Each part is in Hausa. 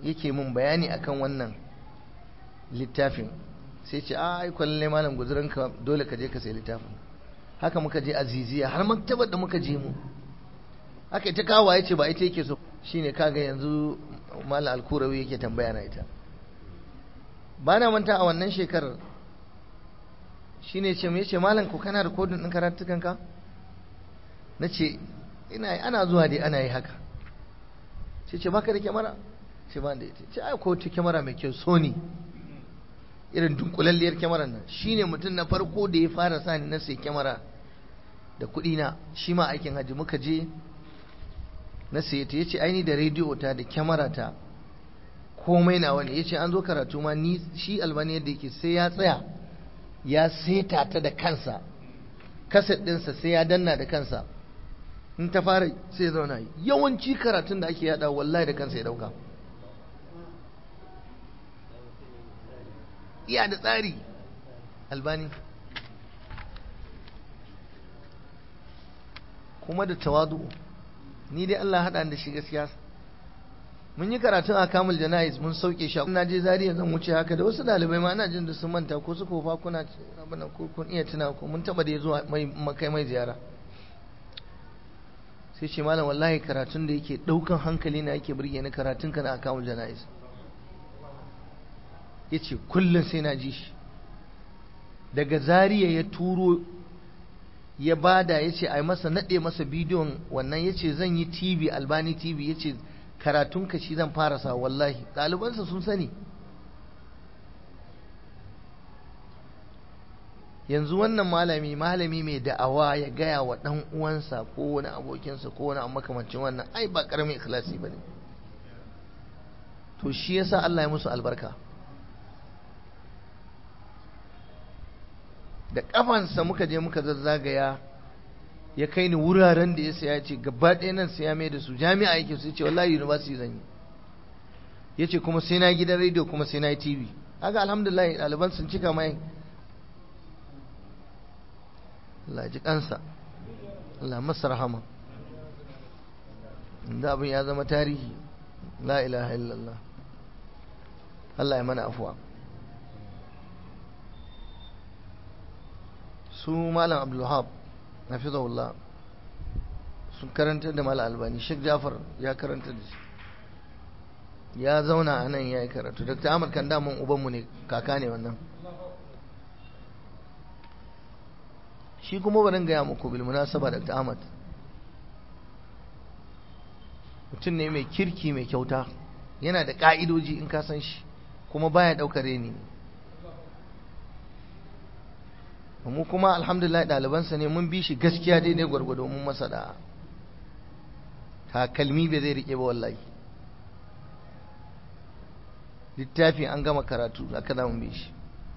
yake mun bayani akan wannan littafin sai ce a ai kwalle malam guzuranka dole ka je ka sai littafin haka muka je aziziya har maktabar da muka je mu haka ita kawo ya ce ba ita yake so shine kaga yanzu malam alkurawi yake tambaya na ita ba na manta a wannan shekarar shine ce mai ce malam ko kana rikodin ɗin karatukanka na ce ina ana zuwa dai ana yi haka ce ce baka da kyamara ce ba da ita ce ai ko ta kyamara mai kyau sony irin dunkulalliyar kyamarar nan shine mutum na farko da ya fara sani na sai kyamara da kuɗi na shi ma aikin hajji muka je na sai ta yace aini da rediyo ta da kyamara ta komai na wani yace an zo karatu ma ni shi albani yadda yake sai ya tsaya ya seta ta da kansa kaset ɗinsa sai ya danna da kansa in ta fara sai ya zauna yawanci karatun da ake yada wallahi da kansa ya dauka iya da tsari albani kuma da tawadu ni dai Allah haɗa da shi gaskiya mun yi karatun a kamul jana'iz mun sauke shi na je zariya zan wuce haka da wasu dalibai ma ana jin da sun manta ko su kofa kuna abin ko kun iya tuna ko mun taba da zuwa mai makai mai ziyara sai ce malam wallahi karatun da yake daukan hankali na yake burge ni karatun ka na kamul jana'iz yace kullum sai na ji shi daga zariya ya turo ya bada yace ai masa nade masa bidiyon wannan yace zan yi TV Albani TV yace karatun ka shi zan fara sa wallahi ɗalibansa sun sani yanzu wannan malami malami mai da'awa ya gaya wa ɗan uwansa ko wani abokinsa ko wani makamancin wannan ai ba ƙaramin ikhlasi ba ne to shi yasa Allah ya musu albarka da ƙafansa muka je muka zazzagaya ya kai ni wuraren da ya saya ce gaba ɗaya nan sai ya mai da su jami'a yake su ce wallahi university zan yi ya ce kuma sai na gidan rediyo kuma sai na yi tv haka alhamdulillah ɗaliban sun cika mai Allah ji kansa Allah masa rahama inda abin ya zama tarihi la ilaha illallah Allah ya mana afuwa su malam abdulhab hafizahullah sun karanta da malam albani Sheikh Jafar ya karanta da shi ya zauna a nan ya yi karatu Dr. Ahmad kan damun ubanmu ne kaka ne wannan shi kuma barin gaya muku bil munasaba Dr. Ahmad mutum ne mai kirki mai kyauta yana da ka'idoji in ka san shi kuma baya daukar reni mu kuma alhamdulillah ɗalibansa ne mun bi shi gaskiya daidai gwargwado mun masa da takalmi bai zai rike ba wallahi littafi an gama karatu aka za mu bi shi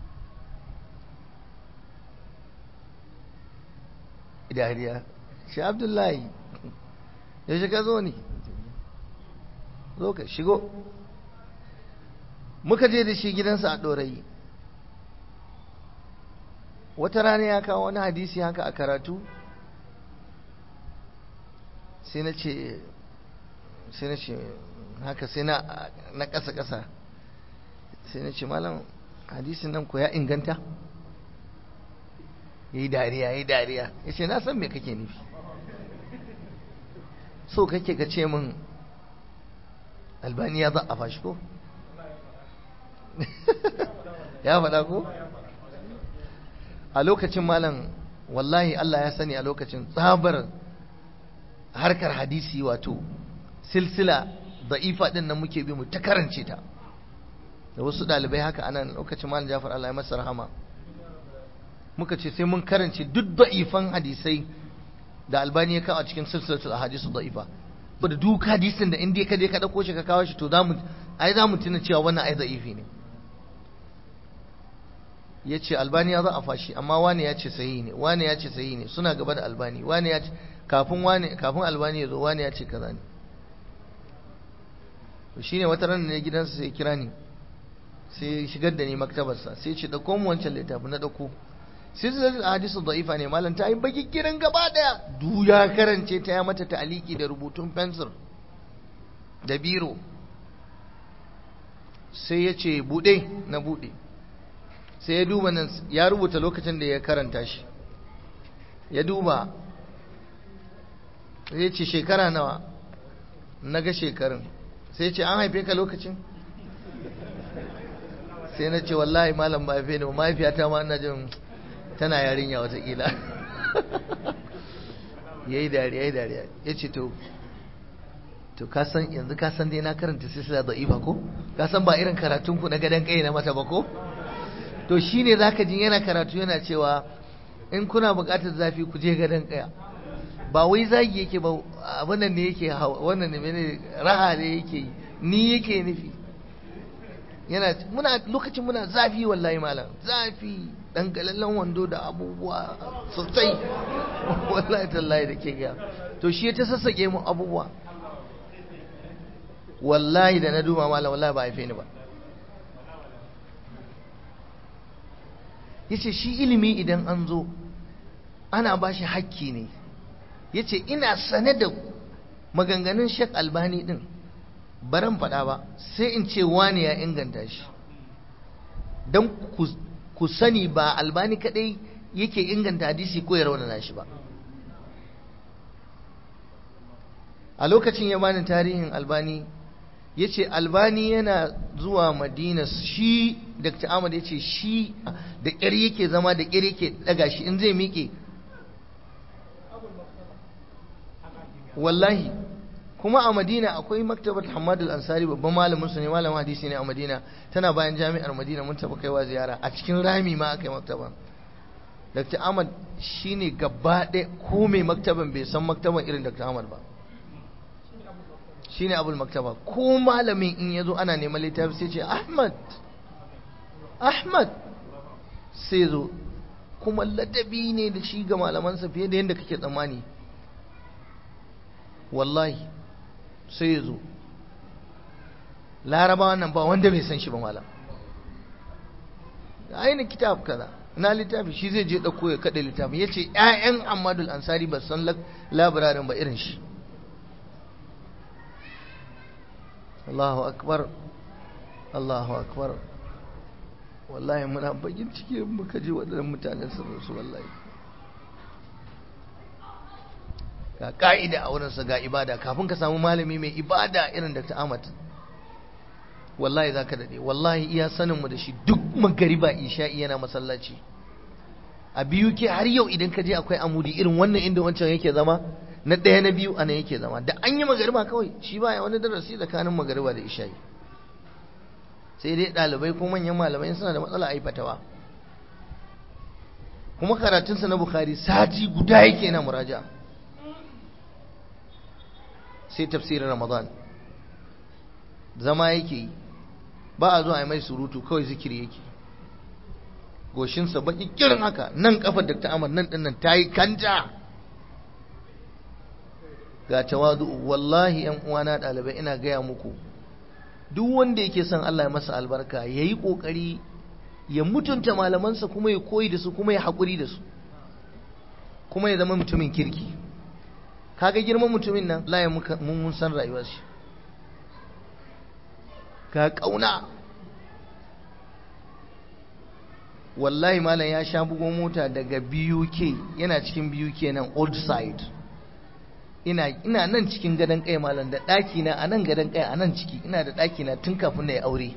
dariya shi abdullahi ya shiga zo ne zo ka shigo muka je da shi gidansa a ɗorayi wata rana ya kawo wani hadisi haka a karatu sai na ce sai na ce haka sai na na ƙasa-ƙasa sai na ce malam hadisin nan ko ya inganta ya yi dariya ya yi dariya ya ce na san me kake nufi so kake ka ce min albaniya za a fashi ko ya faɗa ko a lokacin malam wallahi Allah ya sani a lokacin tsabar harkar hadisi wato silsila da'ifa din nan muke bi mu ta karance ta da wasu dalibai haka anan lokacin malam Jafar Allah ya masa rahama muka ce sai mun karance duk da'ifan hadisai da albani ya kawo a cikin silsilatul ahadisu da'ifa da duk hadisin da inda ka je ka dauko shi ka kawo shi to zamu ai zamu tuna cewa wannan ai da'ifi ne ya ce albani ya za a fashi amma wani ya ce sayi ne wani ya ce sayi ne suna gaba da albani wani ya ce kafin wani kafin albani ya zo wani ya ce kaza ne to shine wata ran ne gidansa sai kira ni sai shigar da ni maktabarsa sai ce dauko mu wancan littafi na dauko silsilatul hadisu da'ifa ne malam ta yi baki kiran gaba daya du ya karance ta ya mata ta'aliki da rubutun fensir da biro sai ya ce buɗe na buɗe sai ya duba nan ya rubuta lokacin da ya karanta shi ya duba ya ce shekara nawa na ga shekarun sai ce an haife ka lokacin sai na ce wallahi malam ba haife ne mahaifiyata ma ina jin tana yarinya watakila ya yi dariya ya yi dariya ya ce to to kasan yanzu kasan dai na karanta silsila da'ifa ko kasan ba irin karatunku na gadon kai na mata ba ko to shine zaka ji yana karatu yana cewa in kuna buƙatar zafi ku je gadon kaya ba wai zagi yake ba abin nan ne yake wannan ne mene raha ne yake ni yake nufi yana muna lokacin muna zafi wallahi malam zafi dan galallan wando da abubuwa sosai wallahi tallahi da ke ga to shi ta sassake mu abubuwa wallahi da na duba malam wallahi ba haife ni ba yace shi ilimi idan an zo ana ba shi hakki ne yace ina sane da maganganun Sheikh Albani din baran faɗa ba sai in ce wani ya inganta shi don ku sani ba albani kadai yake inganta hadisi ko ya raunana shi ba a lokacin ya bani tarihin albani ya ce albani yana zuwa madina shi dr ahmad ya ce shi da ƙyar yake zama da ƙyar yake ɗaga shi in zai miƙe wallahi kuma a madina akwai maktabar hamad al-ansari babban malamin su ne malamin hadisi ne a madina tana bayan jami'ar madina mun taɓa kaiwa ziyara a cikin rami ma aka yi maktaban dr ahmad shine gaba ɗaya ko mai maktaban bai san maktaban irin dr ahmad ba shine abul maktaba ko malamin in yazo ana neman littafi sai ce ahmad ahmad sai zo kuma ladabi ne da shi ga malamansa fiye da yadda kake tsammani wallahi sai ya zo laraba nan ba wanda bai san shi ba malam ainihin kitab kaza na littafi shi zai je ɗauko ya kaɗe littafin ya ce ‘ya'yan amadul ansari ba san labirarin ba irin shi Allahu akbar Allahu akbar wallahi muna bakin ciki muka je waɗannan mutanen sun rasu wallahi ga ka'ida a wurinsa ga ibada kafin ka samu malami mai ibada irin da ta amat wallahi za ka daɗe wallahi iya saninmu da shi duk magariba isha'i yana masallaci a biyu ke har yau idan ka je akwai amudi irin wannan inda wancan yake zama na ɗaya na biyu anan yake zama da an yi magariba kawai shi baya wani darasi tsakanin magariba da isha'i sai dai ɗalibai ko manyan malamai suna da matsala a fatawa kuma karatunsa na bukhari sati guda yake na muraja sai tafsirin ramadan zama yake yi ba a zuwa a mai surutu kawai zikiri yake goshinsa baki kirin haka nan kafar da ta'amar nan dinnan ta yi kanta ga tawadu wallahi yan uwana ɗalibai ina gaya muku duk wanda yake son Allah ya masa albarka ya yi ƙoƙari ya mutunta malamansa kuma ya koyi da su kuma ya haƙuri da su kuma ya zama mutumin kirki kaga girman mutumin nan la ya mun san rayuwar shi ka kauna wallahi malam ya sha bugo mota daga BUK yana cikin BUK nan old side ina ina nan cikin gadon kai malam da daki na anan gadon kai anan ciki ina da daki na tun kafin na yi aure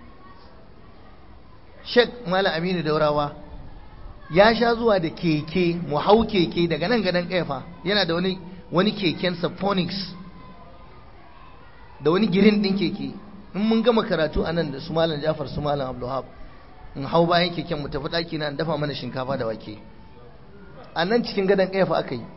Sheikh Malam Aminu Daurawa ya sha zuwa da keke mu hau keke daga nan gadon kai fa yana da wani wani keken Saphonics da wani girin din keke in mun gama karatu a nan da su Malam Jafar su Malam Abdulhab in hau bayan keken mu tafi daki na dafa mana shinkafa da wake a nan cikin gadon kai fa aka yi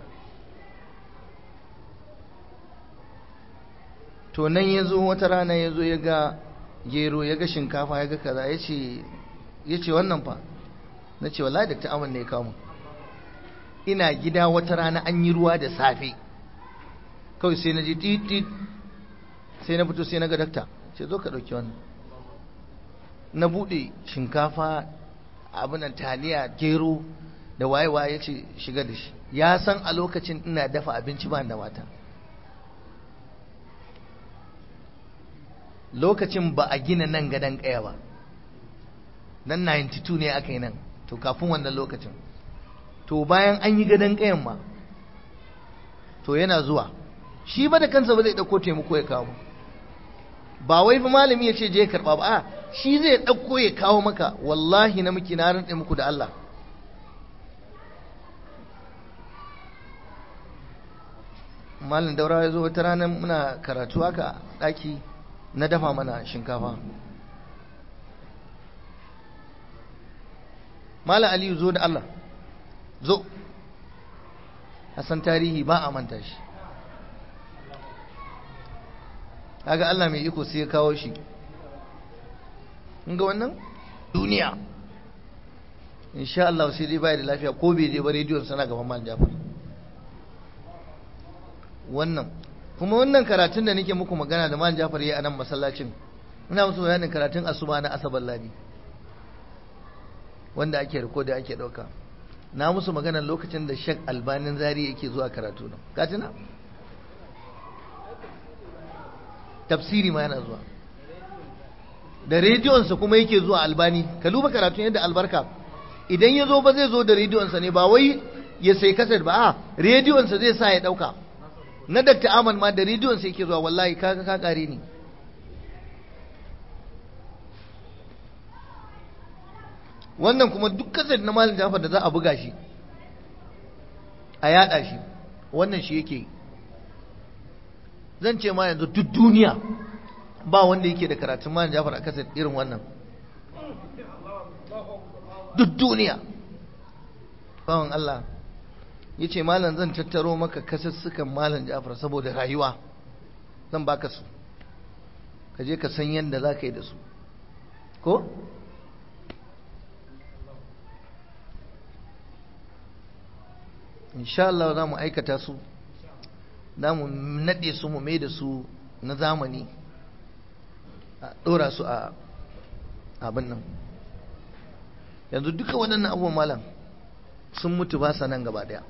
to nan ya zo wata rana ya zo ya ga gero ya ga shinkafa ya ga kaza ya ce wannan fa na ce wallahi da ta'amun ne kawo ina gida wata rana an yi ruwa da safe kawai sai na ji titit sai na fito sai na ga dakta ce zo ka ɗauki wannan na buɗe shinkafa abinan taliya gero da waye-waye ya ce shiga da shi ya san a lokacin ina dafa abinci ba da mata lokacin ba a gina nan gadon kaya ba nan 92 ne aka yi nan to kafin wannan lokacin to bayan an yi gadon kayan ma to yana zuwa shi ba da kansa ba zai ɗauko taimako ya kawo ba wai fa malami ya ce je karɓa ba a shi zai ɗauko ya kawo maka wallahi na muke na rantse muku da Allah malam daura ya zo wata ranar muna karatu haka ɗaki na dafa mana shinkafa malam aliyu zo da Allah zo san tarihi ba a manta shi kaga Allah mai iko sai ya kawo shi ga wannan duniya insha Allah sai dai bai da lafiya ko bai je ba rediyon sana gaban mal Jafar wannan kuma wannan karatun da nake muku magana da mal Jafar yayi a nan masallacin ina musu bayanin karatun asuba na asabar ladi wanda ake rikoda ake dauka na musu magana lokacin da Sheikh Albanin Zari yake zuwa karatu nan ka tuna tafsiri ma yana zuwa da rediyonsa kuma yake zuwa albani ka duba karatun yadda albarka idan ya zo ba zai zo da rediyonsa ne ba wai ya sai kasar ba a rediyonsa zai sa ya dauka na Dr. Aman ma da rediyonsa yake zuwa wallahi kaga ka kare ni wannan kuma duk kasar na malin jafar da za a buga shi a yada shi wannan shi yake zan ce ma yanzu duk duniya ba wanda yake da karatun malin jafar a kasar irin wannan duk duniya bawan Allah ya ce malam zan tattaro maka kasassukan malam jafar saboda rayuwa zan baka su ka je ka san yadda za ka yi da su ko? insha Allah za mu aikata su za mu naɗe su mu mai da su na zamani a ɗora su a abin nan yanzu duka waɗannan abubuwan malam sun mutu ba sa nan gaba ɗaya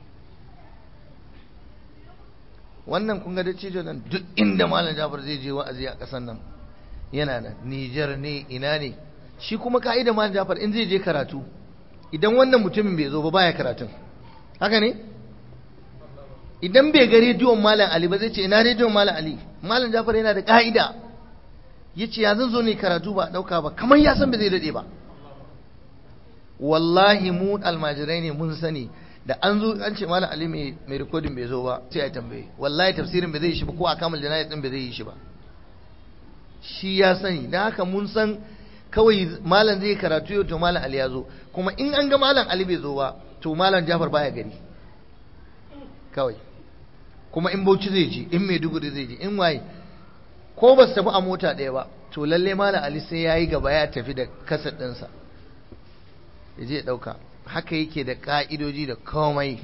wannan kun ga da cijo nan duk inda malam jafar zai je wa'azi a ƙasar nan yana nan Nijar ne ina ne shi kuma ka'ida malam jafar in zai je karatu idan wannan mutumin bai zo ba baya karatun haka ne idan bai ga rediyon malam ali ba zai ce ina rediyon malam ali malam jafar yana da ka'ida ya ce ya zan zo ne karatu ba ɗauka ba kamar ya san ba zai daɗe ba wallahi mu almajirai ne mun sani da an zo an ce malam ali mai rikodin bai zo ba sai a tambaye wallahi tafsirin bai zai yi shi ba ko a kamal janayat din bai zai yi shi ba shi ya sani dan haka mun san kawai malam zai karatu yau to malam ali ya zo kuma in an ga malam ali bai zo ba to malam jafar baya gari kawai kuma in bauchi zai ji in maiduguri zai ji in waye ko ba su tafi a mota ɗaya ba to lalle malam ali sai ya yi gaba ya tafi da kasar ɗinsa ya je ɗauka haka yake da ƙa'idoji da komai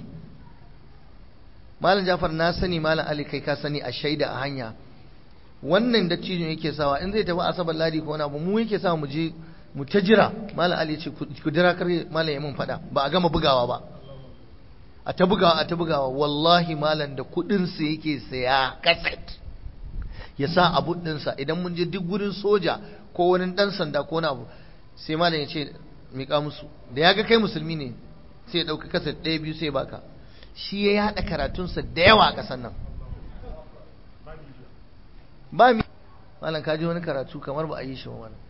malam jafar na sani malam ali kai ka sani a shaida a hanya wannan da cijin yake sawa in zai tafi asabar ladi ko wani abu mu yake sa mu je mu ta jira malam ali ce ku jira kar malam ya mun faɗa ba a gama bugawa ba a ta bugawa a ta bugawa wallahi malam da kuɗin sa yake saya kaset ya sa abu ɗinsa idan mun je duk gurin soja ko wani ɗan sanda ko wani abu sai malam ya ce miƙa musu da ya ga kai musulmi ne sai ya ɗauka kaset ɗaya biyu sai baka shi ya yaɗa karatunsa da yawa a ƙasar nan ba mi malam ka ji wani karatu kamar ba a yi shi ba wannan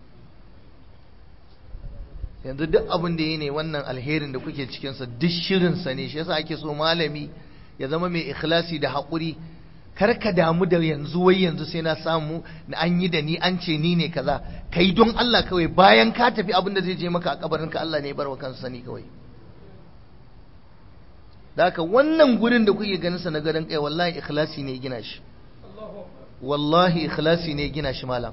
yanzu duk abin da yi ne wannan alherin da kuke cikinsa duk shirinsa ne shi yasa ake so malami ya zama mai ikhlasi da haƙuri kar ka damu da yanzu wai yanzu sai na samu na an yi da ni an ce ni ne kaza kai don Allah kawai bayan ka tafi abin da zai je maka a kabarin ka Allah ne ya bar wa kansa sani kawai da haka wannan gurin da kuke ganin sa na gadon kai wallahi ikhlasi ne gina shi wallahi ikhlasi ne gina shi malam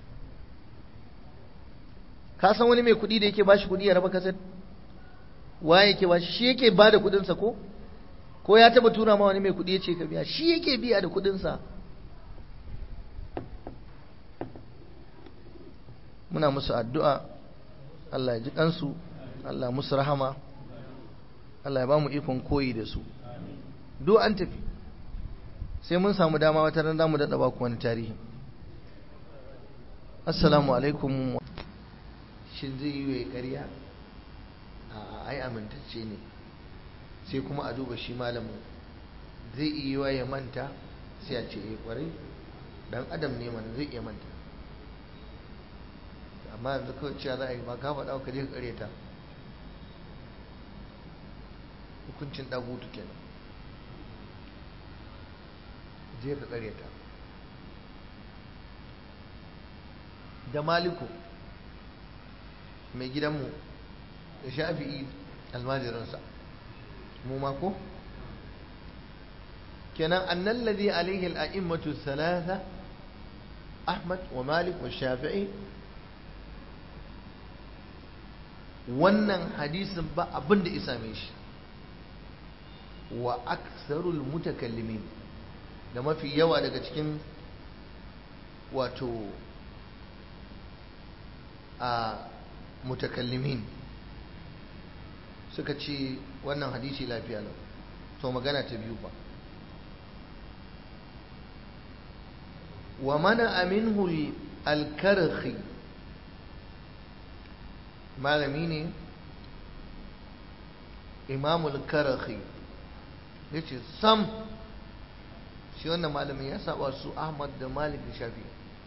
ka san wani mai kuɗi da yake bashi kuɗi ya raba kasar waye yake bashi shi yake ba da kuɗinsa ko ko ya taba tura ma wani mai kuɗi ya ce ka biya shi yake biya da kuɗinsa muna musu addu'a Allah ya ji kansu Allah musu rahama Allah ya ba mu ikon koyi da su duk an tafi sai mun samu dama wata ran zamu daɗa ba ku wani tarihi assalamu alaikum shin zai yi wa ƙarya a ai amintacce ne sai kuma a duba shi malamin zai iya wa ya manta sai a ce eh kwarai dan adam ne mana zai iya manta amma yanzu kawai cewa za a yi ba ka faɗa ka je ka ƙareta hukuncin ɗagutu kenan je ka ƙareta da maliku mai gidanmu da shafi'i almajiransa mu mako kenan annan ladhi alaihi al'a'immatu thalatha ahmad wa malik wa shafi'i wannan hadisin ba abin da isa mai shi wa aksarul mutakallimin da mafi yawa daga cikin wato a mutakallimin suka ce wannan hadisi lafiya lau to magana ta biyu ba wa mana aminhu alkarhi malami ne imamul karhi ya ce sam shi wannan malamin ya saba su ahmad da malik da shafi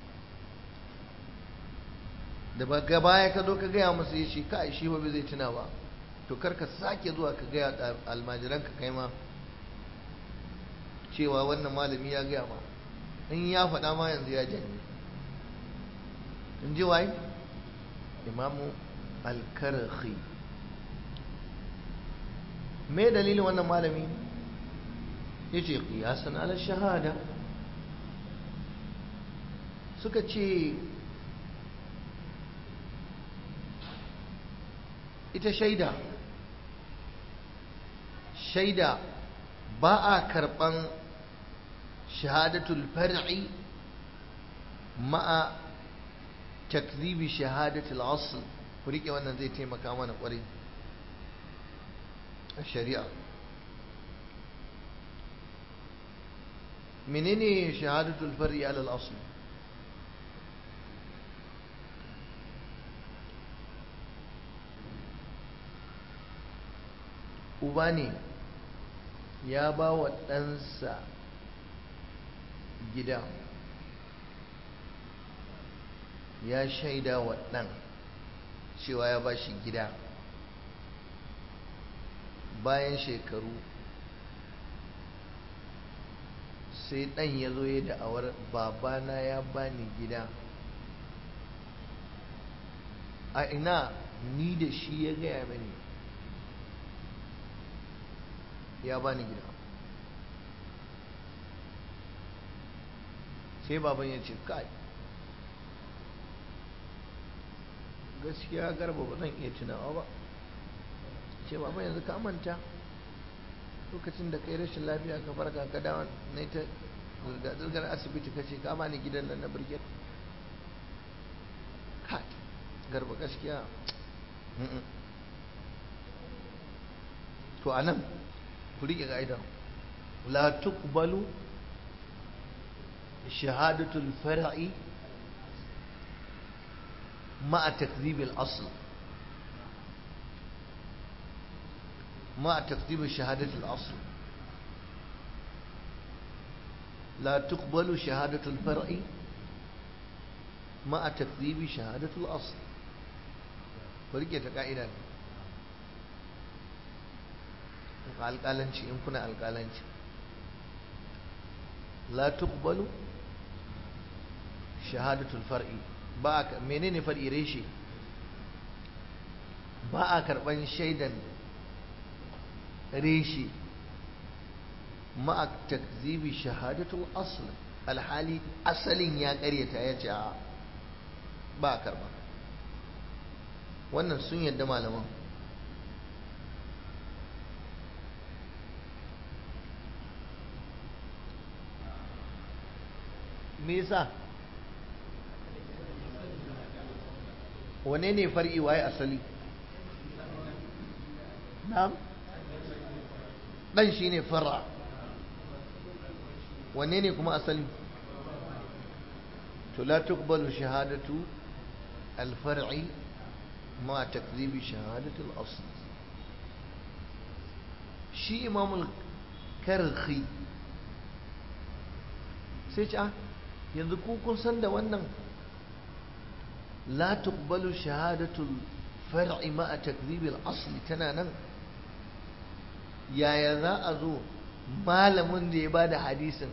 da ba baya ka zo ka gaya musu ya shi ka shi ba zai tuna ba to kar ka sake zuwa ka gaya almajiran ka kai ma cewa wannan malami ya gaya ma in ya faɗa ma yanzu ya janye in ji waye imamu alkarhi me dalilin wannan malami ya ce ƙiyasan ala shahada suka ce ita shaida shaida ba a karɓan shahadatul far'i ma'a takzibi shahadatul asl ku riƙe wannan zai taimaka mana ƙwarai a shari'a menene shahadatul far'i alal asl uba ne ya ba wa ɗansa gida ya shaida wa ɗan cewa ya ba shi gida bayan shekaru sai ɗan ya zo ya da'awar babana ya bani gida a ina ni da shi ya gaya mani ya bani gida sai baban ya ce kai gaskiya garba ba zan iya tunawa ba ce baban yanzu ka manta lokacin da kai rashin lafiya ka farka ka dawo na ta zirgar asibiti ka ce ka bani gidan nan na birgit kai garba gaskiya to anan ku riƙe ƙa'ida la tuqbalu shahadatul far'i ma'a takdhib al-asl ma'a takdhib shahadat al-asl la tuqbalu shahadatul far'i ma'a takdhib shahadat al-asl ku riƙe ta ƙa'ida ne alƙalanci in kuna alƙalanci la tuqbalu shahadatul far'i ba a menene far'i reshe ba a karban shaidan reshe ma'a takzibi shahadatul asl alhali asalin ya karyata ya ce ba a karba wannan sun yadda malaman me yasa wane ne far'i waye asali na'am dan shine far'a wanne ne kuma asali to la tuqbalu shahadatu al-far'i ma takzibi shahadatu al-asl shi imamul karhi sai ce yanzu ku kun san da wannan la tuqbalu shahadatu al-far'i ma takzibi al-asl tana nan yaya za a zo malamin da ya ba da hadisin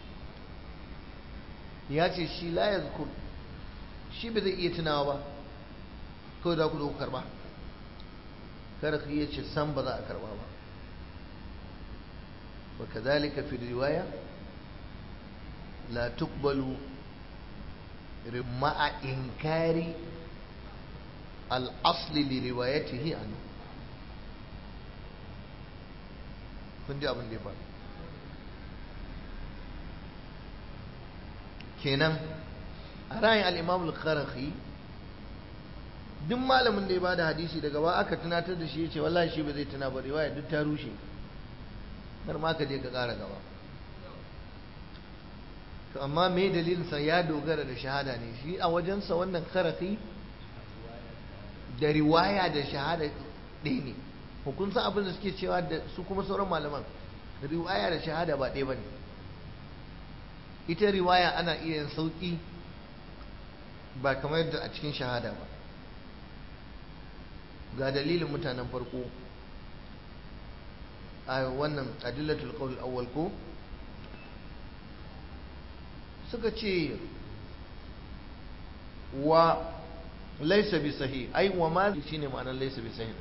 ya ce shi la ya shi ba zai iya tunawa ba kawai za ku zo ku karba kada ku iya ce san ba za a karba ba wa kazalika fi riwaya la tuqbalu ma'a inkari al-asli li riwayatihi anhu kun ji abin da ya faru kenan a rayin al'imamul karahi duk malamin da ya bada hadisi daga ba aka tunatar da shi ya ce wallahi shi ba zai tuna ba riwaya duk ta rushe har ma ka je ka ƙara gaba to amma me dalilinsa ya dogara da shahada ne shi a wajensa wannan karahi da riwaya da shahada ɗaya ne hukunsa abin da suke cewa da su kuma sauran malaman riwaya da shahada ba ɗaya ba ne ita riwaya ana iya yin sauƙi ba kamar yadda a cikin shahada ba ga dalilin mutanen farko a wannan adillatul qawl awwal ko suka ce wa laysa bi sahih ai wa ma shine ma'anar laysa bi sahih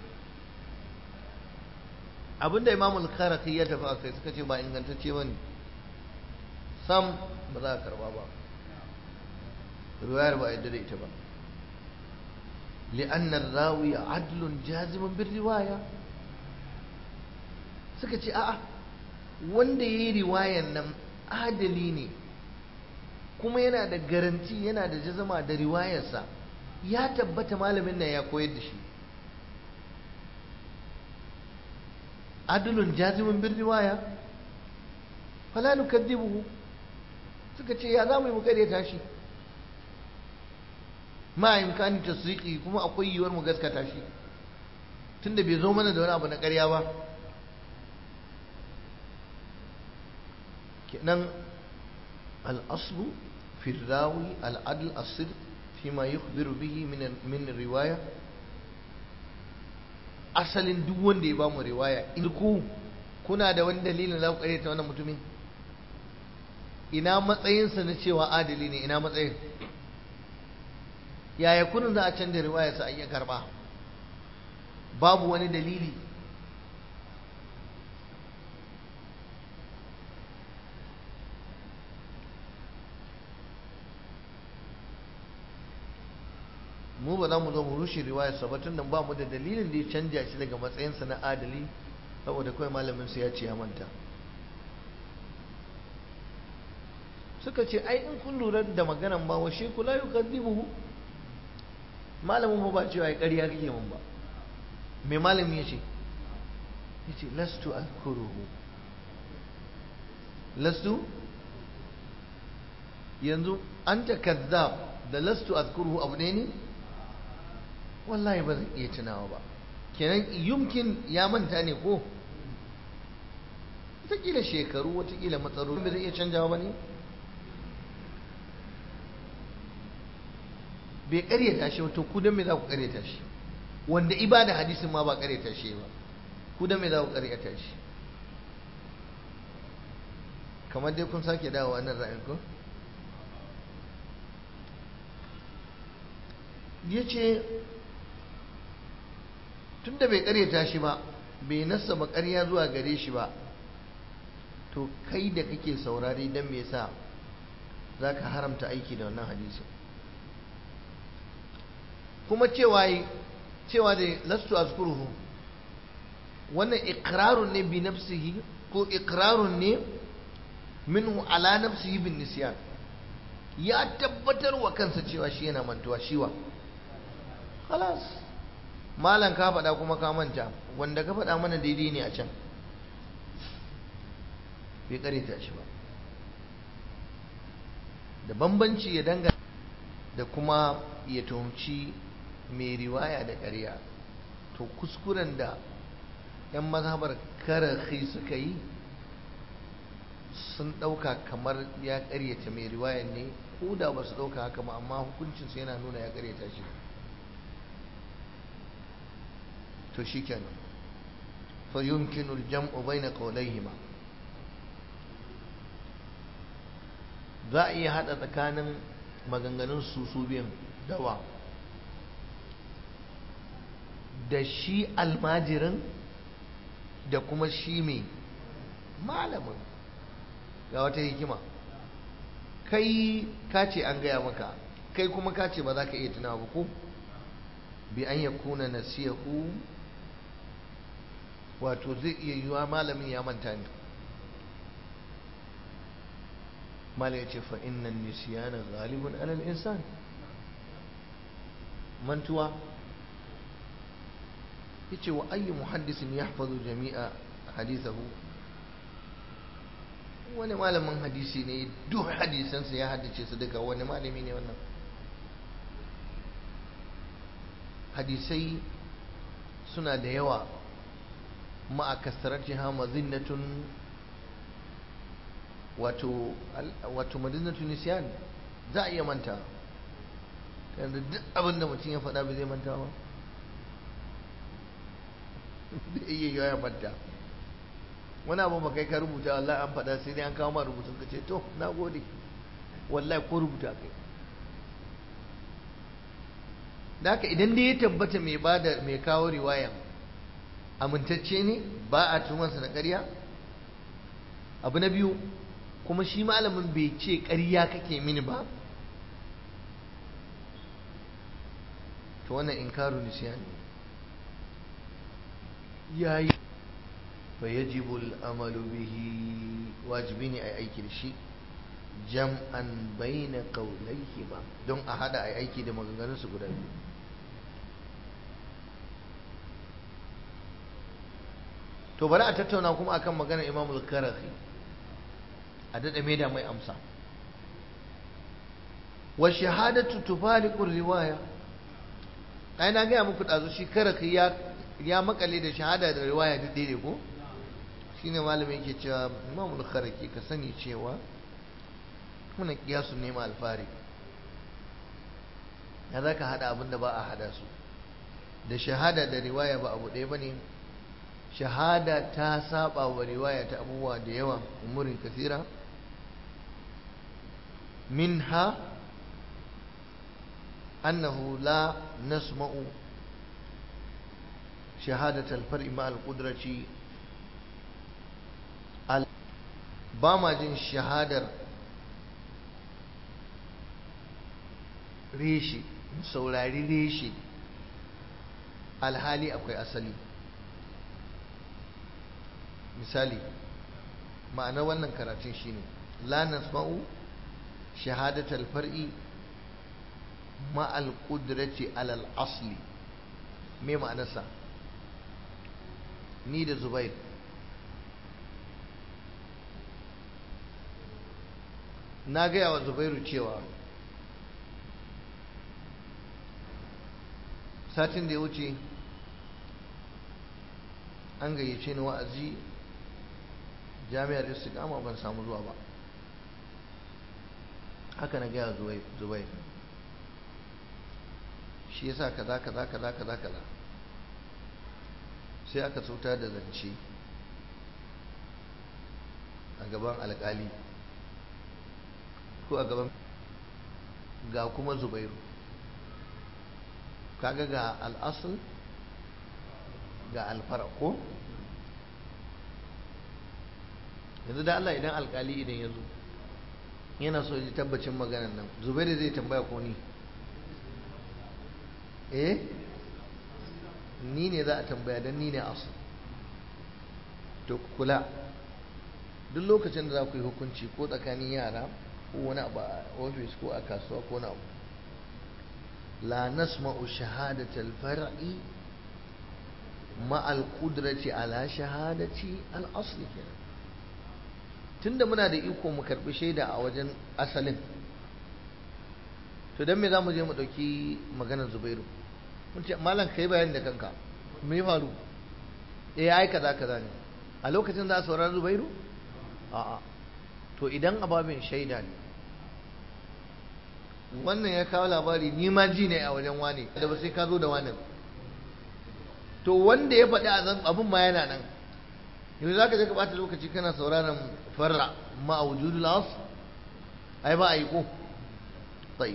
abinda imam al-kharaki ya tafi akai suka ce ba ingantacce bane sam ba za a karba ba riwayar ba yadda da ita ba li'anna rawi adlun jazimun bin riwaya suka ce a'a wanda yayi riwayan nan adali ne kuma yana da garanti yana da jazama da riwayarsa ya tabbata malamin nan ya koyar da shi adlun jazimun bin riwaya fala nukaddibuhu suka ce ya za mu yi mu karyata shi ma imkani tasdiqi kuma akwai yiwuwar mu gaskata shi tunda bai zo mana da wani abu na ƙarya ba kenan al-aslu fi rawi al-adl as-sidq fima yukhbiru bihi min min riwaya asalin duk wanda ya bamu riwaya in ku kuna da wani dalilin za ku karyata wannan mutumin ina matsayinsa na cewa adali ne ina matsayin yaya kunin za a canza riwayarsa a iya karba babu wani dalili mu ba za mu zo mu rushe riwayarsa ba tun da ba mu da dalilin da ya canja shi daga matsayinsa na adali saboda kawai malamin su ya ce ya manta suka ce ai in kun lura da maganan ba washe kula yi kaddibuhu malamin mu ba cewa ya ƙarya kake mun ba mai malamin ya ce ya ce lastu alkuruhu lastu yanzu an ta kazzab da lastu alkuruhu abu ne ne wallahi ba zan iya tunawa ba kenan yumkin ya manta ne ko wataƙila shekaru wataƙila matsaro ba zai iya canjawa ba ne bai karyata shi to ku dan me za ku karyata shi wanda ibada hadisin ma ba karyata shi ba ku dan me za ku karyata shi kamar dai kun sake dawo wannan ra'ayin ko yace tunda bai karyata shi ba bai nasa ba ƙarya zuwa gare shi ba to kai da kake saurari dan me yasa zaka haramta aiki da wannan hadisin kuma cewa cewa da lastu azkuruhu wannan iqrarun ne bi nafsihi ko iqrarun ne minhu ala nafsihi bin nisyan ya tabbatar wa kansa cewa shi yana mantuwa shiwa khalas malan ka faɗa kuma ka manta wanda ka faɗa mana daidai ne a can bai kareta shi ba da bambanci ya danga da kuma ya tuhumci mai riwaya da ƙarya to kuskuren da 'yan mazhabar karahi suka yi sun ɗauka kamar ya ƙaryata mai riwayan ne ko da ba su ɗauka haka ba amma hukuncinsu yana nuna ya ƙaryata shi to shi kenan fa yumkinu al-jam'u bayna qawlayhima za a iya haɗa tsakanin maganganun su su biyan dawa da shi almajirin da kuma shi mai malamin ga wata hikima kai ka ce an gaya maka kai kuma ka ce ba za ka iya tunawa ba ko bi an yakuna nasiyahu wato zai iya yiwa malamin ya manta ne mala ya ce fa innan nisyana ghalibun alal insan mantuwa yace wa ayyu muhaddisin yahfazu jami'a hadithahu wani malamin hadisi ne duk hadisansa ya haddace su duka wani malami ne wannan hadisai suna da yawa ma'a kasaratiha mazinnatun wato wato mazinnatun nisyan za a iya manta yanzu duk abin da mutum ya faɗa ba zai manta ba da iya ya manta wani abu ba kai ka rubuta wallahi an faɗa sai dai an kawo ma rubutun ka ce to na gode wallahi ko rubuta kai da haka idan dai ya tabbata mai bada mai kawo riwaya amintacce ne ba a tumansa da ƙarya abu na biyu kuma shi malamin bai ce ƙarya kake mini ba to wannan inkaru nisyani yayi fa yajibu al-amalu bihi wajibi ne ai aiki da shi jam'an bayna qawlayhima don a hada ai aiki da maganganun su guda biyu to bari a tattauna kuma akan maganar Imam al-Karahi a dada mai da mai amsa wa shahadatu tufariqu riwaya ai na ga muku dazu shi Karahi ya ya makale da shahada da riwaya duk daidai ko shine malamin yake cewa Imam al-Kharaki ka sani cewa muna kiyasu ne ma alfari ya zaka hada abin da ba a hada su da shahada da riwaya ba abu ɗaya bane shahada ta saba wa riwaya ta abubuwa da yawa umurin kasira minha annahu la nasma'u شهادة الفرع مع القدرة ba ma jin shahadar reshe saurari reshe alhali akwai asali misali ma'anar wannan karatun shine la nasma'u shahadatal far'i ma'al qudrati alal asli me ma'anarsa ni da zubair na gaya wa zubairu cewa satin da ya wuce an gayyace ni wa'azi jami'ar istiqama ban samu zuwa ba haka na gaya zubair shi yasa kaza kaza kaza kaza kaza sai aka sauta da zance a gaban alkali ko a gaban ga kuma zubairu kaga ga al'asul ga alfara ko yanzu da Allah idan alkali idan ya zo yana so ji tabbacin maganan nan zubairu zai tambaya ko ni eh ni ne za a tambaya don ni ne asu to kula duk lokacin da za ku yi hukunci ko tsakanin yara ko wani abu a ofis ko a kasuwa ko na abu la nasma'u shahadatal far'i ma'al qudrati ala shahadati al asli kenan tunda muna da iko mu karbi shaida a wajen asalin to don me za mu je mu ɗauki maganar zubairu mun ce malam ka yi bayani da kanka me ya faru eh ai kaza kaza ne a lokacin za a saurari zubairu a'a to idan ababin shaida ne wannan ya kawo labari ni ma ji ne a wajen wani da ba sai ka zo da wani to wanda ya faɗi abin ma yana nan yanzu za ka je ka ɓata lokaci kana sauraron farra ma a wujudul as ai ba a yi ko tsayi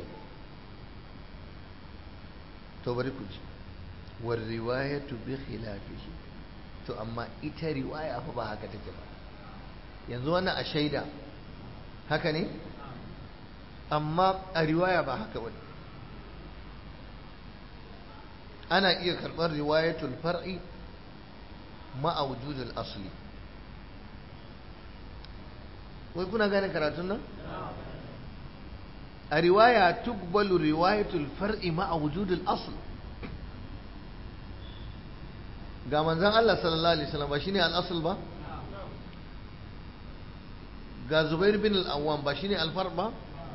to bari ku ji war riwayatu bi khilafihi to amma ita riwaya fa ba haka take ba yanzu wannan a shaida haka ne amma a riwaya ba haka bane ana iya karɓar riwayatul far'i ma'a wujudul asli wai kuna gane karatun nan a riwaya tukbalu riwayatul far'i ma'a wujudul asl ga manzon Allah sallallahu alaihi wasallam ba shine al-asl ba ga Zubair bin al-Awwam ba shine al-far ba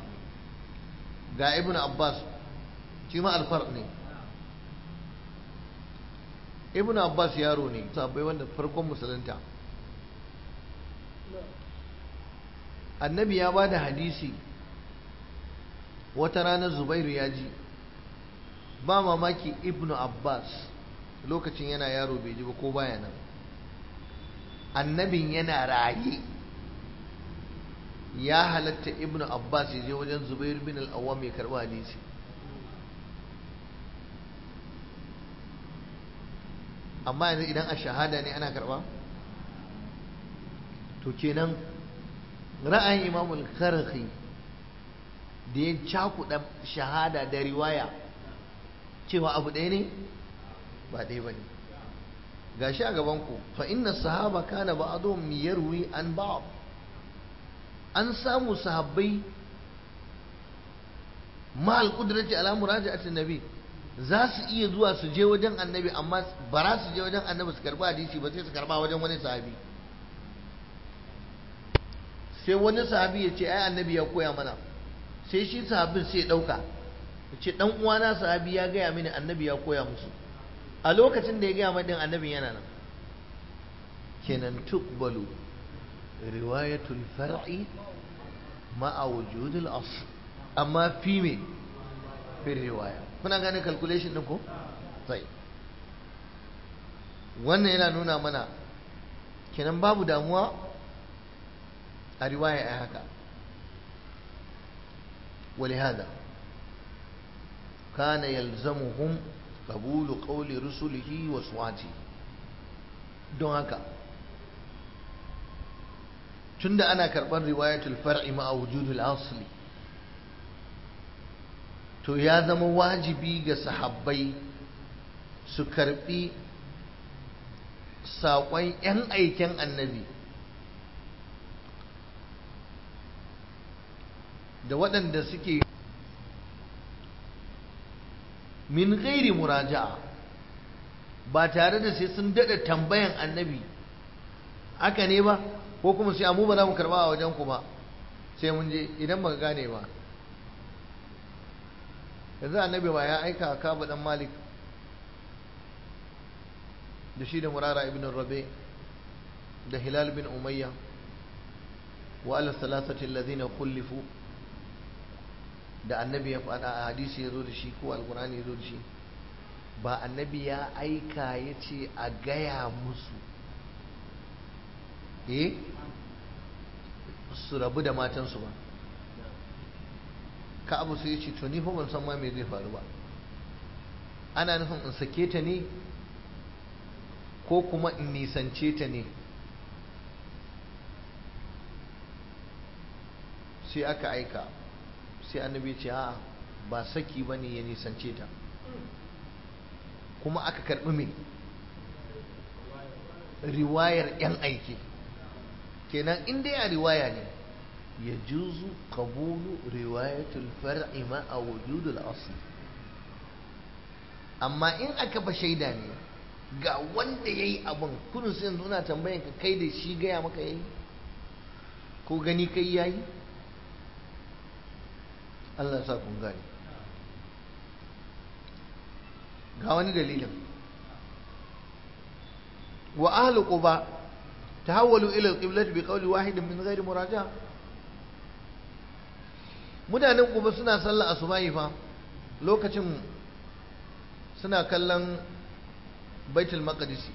ga Ibn Abbas shi ma al-far ne Ibn Abbas yaro ne sabai wanda farkon musulunta annabi ya bada hadisi wata ranar Zubairu ya ji ba mamaki Ibn Abbas lokacin yana yaro bai ji ba ko baya nan annabin yana raye ya halatta ibnu abbas ya je wajen zubair bin al-awwam ya karba hadisi amma yanzu idan a shahada ne ana karba to kenan ra'ayin imamul karhi da ya cakuɗa shahada da riwaya cewa abu ɗaya ne ba ɗaya ba ne ga shi a gabanku fa inna sahaba kana ba'dhum yarwi an ba'd an samu sahabbai ma al-qudrati ala muraja'ati nabi za su iya zuwa su je wajen annabi amma ba za su je wajen annabi su karba hadisi ba sai su karba wajen wani sahabi sai wani sahabi ya ce ai annabi ya koya mana sai shi sahabin sai ya dauka ya ce dan uwana sahabi ya gaya mini annabi ya koya musu a lokacin da ya gaya madin annabin yana nan kenan tukbalu riwayatul far'i ma'a wujudul asl amma fi me fi riwaya kuna gane calculation din ko sai wannan yana nuna mana kenan babu damuwa a riwaya ai haka ولهذا كان يلزمهم قبول قول رسله وسواته don haka tunda ana karɓar riwayatul far'i ma wujudul asli to ya zama wajibi ga sahabbai su karɓi saƙon 'yan aiken annabi da waɗanda suke min gairi muraja'a ba tare da sai sun daɗa tambayan annabi haka ne ba ko kuma sai amu ba za mu karɓa a wajen ku ba sai mun je idan ba gane ba yanzu annabi ba ya aika ka ba dan malik da shi da murara ibn rabe da hilal bin umayya wa ala salasati alladhina khulifu da annabi ya faɗa a hadisi ya zo da shi ko alkurani ya zo da shi ba annabi ya aika ya ce a gaya musu eh su rabu da matansu ba ka abu sai ya ce to ni fa ban san ma me zai faru ba ana nufin in sake ta ne ko kuma in nisance ta ne sai aka aika sai annabi ce a ba saki ba ne ya nisance ta kuma aka karɓi mai riwayar 'yan aiki kenan in dai a riwaya ne ya juzu kabulu riwayatul far'i ma a wujudul asli amma in aka ba shaida ne ga wanda ya yi abin kudin sai yanzu na tambayan ka kai da shi gaya maka ya yi ko gani kai ya yi Allah sa kun gani ga wani dalilin wa ahlu quba tahawwalu ila al-qiblati bi qawli wahidin min ghairi muraja mutanen quba suna sallar asubahi fa lokacin suna kallon baitul maqdisi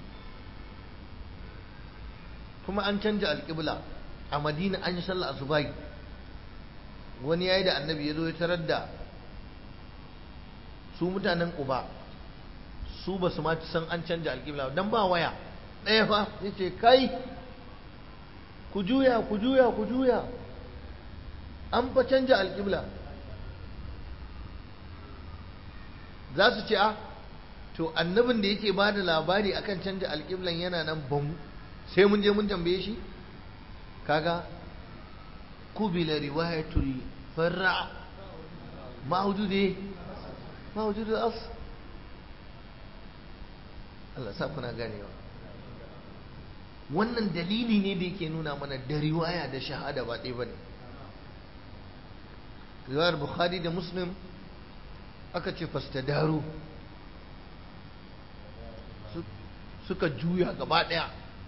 kuma an canja alƙibla a madina an yi sallar asubahi wani yayi da annabi ya zo ya tarar da su mutanen uba su ba su ma san an canja alƙibla don ba waya ɗaya fa ya ce kai ku juya ku juya ku juya an fa canja alƙibla za su ce a to annabin da yake ba da labari akan canja alƙiblan yana nan bamu sai mun je mun tambaye shi kaga kubila riwayatul farra ma wujude ma wujude as Allah sa kuna ganewa wannan dalili ne da yake nuna mana da riwaya da shahada ba ɗaya bane riwayar bukhari da muslim aka ce fastadaru suka juya gaba ɗaya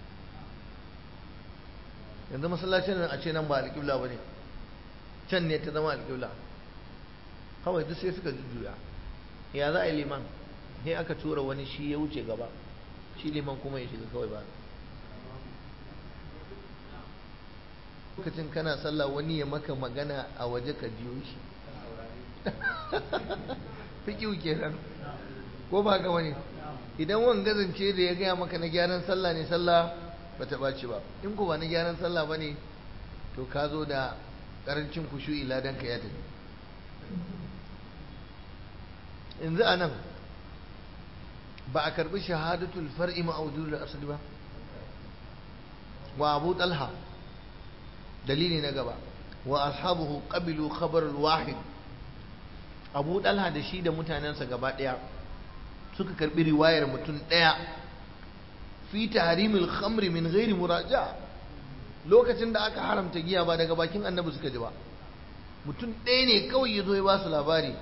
yanzu masallacin nan a ce nan ba alƙibla ba ne can ne ta zama alƙibla kawai duk sai suka juya ya za a yi liman sai aka tura wani shi ya wuce gaba shi liman kuma ya shiga kawai ba lokacin kana sallah wani ya maka magana a waje ka jiyo shi fiƙiu kenan ko ba ga wani idan wanga zance da ya gaya maka na gyaran sallah ne sallah ba ta ɓaci ba in ko ba na gyaran sallah ba ne to ka zo da ƙarancin kushu'i ladan ka ya tafi yanzu a nan ba a karɓi shahadatul far'i ma'audul asali ba wa abu talha dalili na gaba wa ashabuhu qabilu khabarul wahid abu talha da shi da mutanensa gaba ɗaya suka karɓi riwayar mutum ɗaya fi tahrimil khamri min ghairi muraja lokacin da aka haramta giya ba daga bakin annabi suka ji ba mutum ɗaya ne kawai ya zo ya ba su labari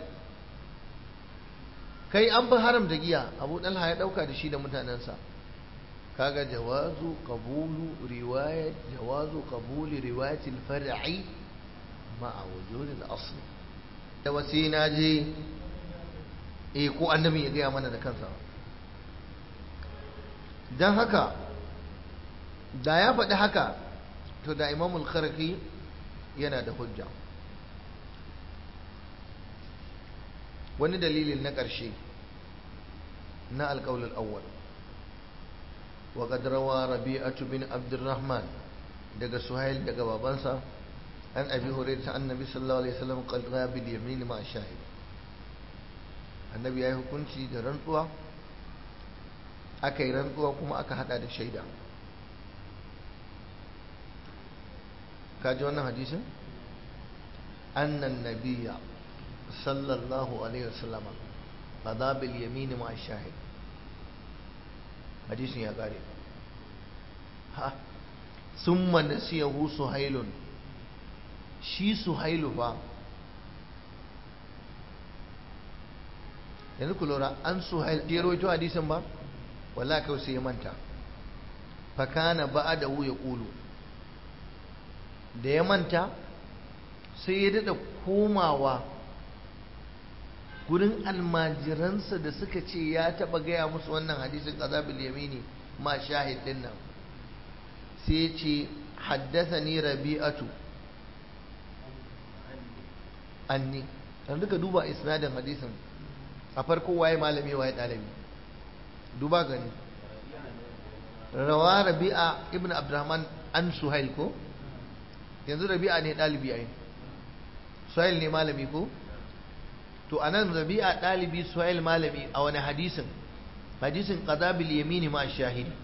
kai an fi haramta giya abu ɗalha ya ɗauka da shi da mutanensa kaga jawazu qabulu riwayat jawazu qabuli riwayat al-far'i ma'a wujud al-asl da wasi na je eh ko annabi ya gaya mana da kansa dan haka da ya faɗi haka to da imamul kharqi yana da hujja wani dalilin na ƙarshe na alƙaular awwal wa qad rawa rabi'atu bin abdurrahman daga suhail daga babansa an abi hurairah annabi sallallahu alaihi wasallam qad bil yamin ma shahid annabi yayi hukunci da rantsuwa aka yi rantsuwa kuma aka hada da shaida ka ji wannan hadisin annan nabiyya sallallahu alaihi wasallama qada bil yamin ma shahid hadisin ya kare ha summa nasiyahu suhailun shi suhailu fa yanzu ku lura an suhail ya rawaito hadisin ba wala kawai sai ya manta fa kana ba'dahu yaqulu da ya manta sai ya dada komawa gurin almajiransa da suka ce ya taba gaya musu wannan hadisin azabil yamini ma shahid din nan sai ya ce haddathani rabi'atu anni dan duka duba isnadin hadisin a farko waye malami waye dalibi duba gani rawa rabi'a ibn abdurrahman an suhail ko yanzu rabi'a ne dalibi ai suhail ne malami ko to anan rabi'a dalibi suhail malami a wani hadisin hadisin qadabil yamini ma shahidi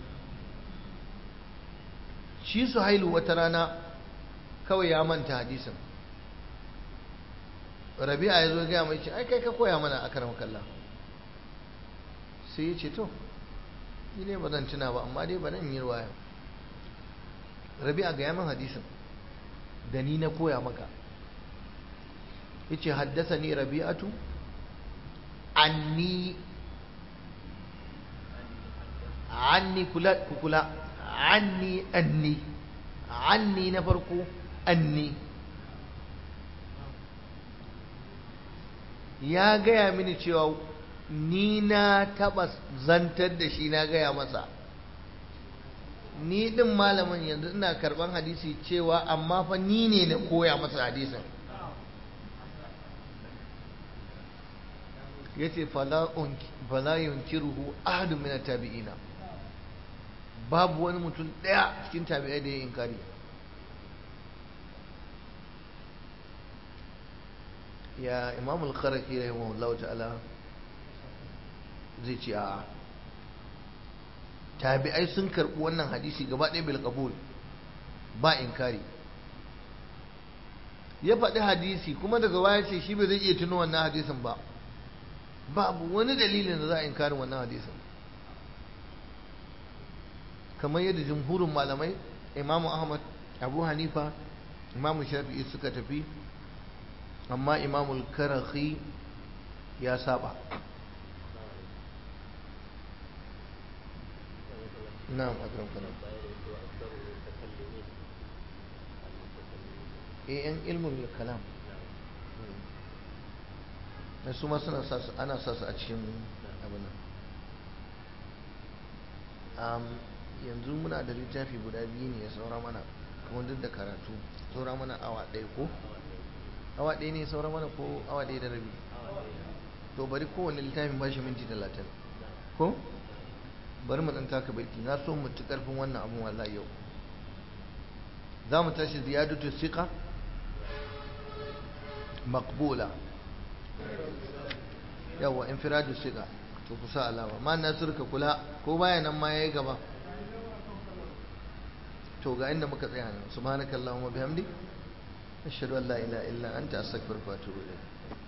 shi suhailu wata rana kawai ya manta hadisin rabi'a ya zo gaya mai ce ai kai ka koya mana a karam kalla sai ya ce to ni ne ba zan tuna ba amma dai ba nan yi ruwaya rabi'a gaya min hadisin da ni na koya maka yace haddasa ni rabi'atu anni anni kula kula anni anni anni na farko anni ya gaya mini cewa ni na taba zantar da shi na gaya masa ni din malamin yanzu ina karban hadisi cewa amma fa ni ne na koya masa hadisin yace fala yunkiruhu ahadu min tabi'ina babu wani mutum daya cikin tabi'ai da ya inkari ya imam al-kharaki rahimahullahu ta'ala zai ce a tabi'ai sun karɓi wannan hadisi gaba ɗaya bil qabul ba inkari ya faɗi hadisi kuma daga baya ce shi bai zai iya tuno wannan hadisin ba babu wani dalilin da za a inkari wannan hadisin kamar yadda jumhurin malamai imamu ahmad abu hanifa imamu shafi'i suka tafi amma imamul karahi ya saba na'am akram kalam eh yan ilmul kalam da su ma suna sa ana sa su a cikin abin nan yanzu muna da littafi guda biyu ne ya saura mana kuma duk da karatu saura mana awa ɗaya ko awa ɗaya ne saura mana ko awa ɗaya da rabi to bari kowane littafin ba shi minti talatin ko bari mu ɗan taka baiti na so mu ci ƙarfin wannan abun wallahi yau za mu tashi ziyadatu siqa maqbula yawa infiradu siqa to kusa alama ma nasir ka kula ko baya nan ma yayi gaba to ga inda muka tsaya nan subhanakallahumma bihamdik ashhadu an la ilaha illa anta astaghfiruka wa atubu ilayk